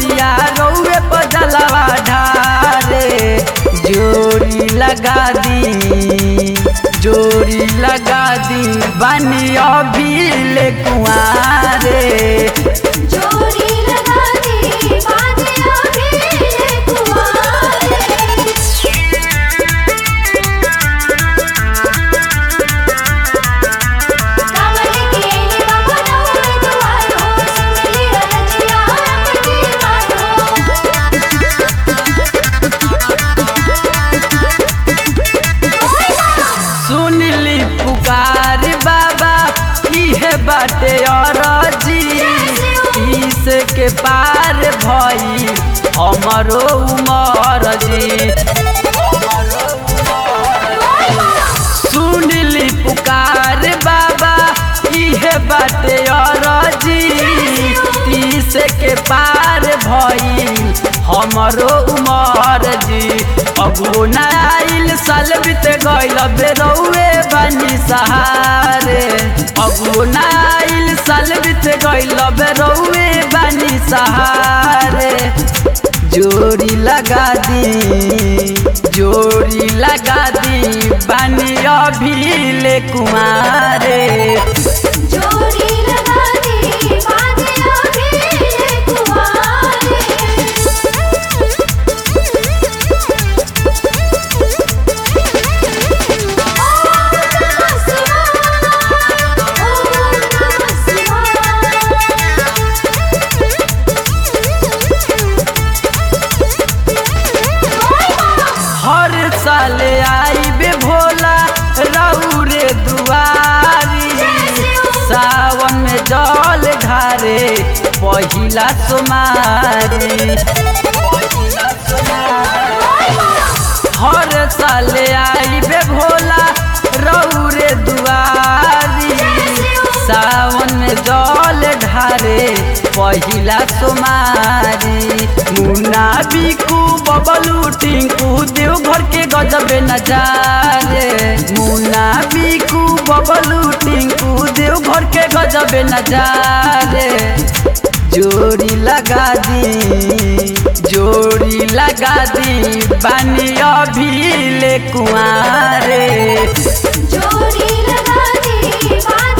दुअरिया रउए पर जलवा ढारे जोड़ी लगा दी जोड़ी लगा दी बनी अभी ले कुआरे जोड़ी लगा दी बाजे अभी कुमारे कमल के बाबा नौरे दुआर हो सुनली रजिया अपनी बात सुन ली पुकार बाबा इहे बाटे अरजी इस के पार भई हमरो उमर जी सुन ली पुकार बाबा इहे बाटे अरजी तीस के पार भई हमरो उमर जी अगो नाइल साल बीत गइल बेरौए बनी सहारे अगो नाइल साल बीत गइल बेरौए बनी सहारे जोड़ी लगा दी जोड़ी लगा दी बनी अभी ले कुमारे जोड़ी लगा दी बाजे अभी कुमारे हर साल आई बे भोला रौरे दुआरी सावन में जल ढारे पहिला सोमारी हर साल आई बे भोला रौरे दुआरी सावन में जल ढारे पहिला सोमारी मुन्ना बिकू बबलू टिंकू देवघर के गजबे नजारे मुन्ना बिकू बबलू टिंकू देवघर के गजबे नजारे जोड़ी लगा दी जोड़ी लगा दी बानी अभी ले कुआरे जोड़ी लगा दी बाजे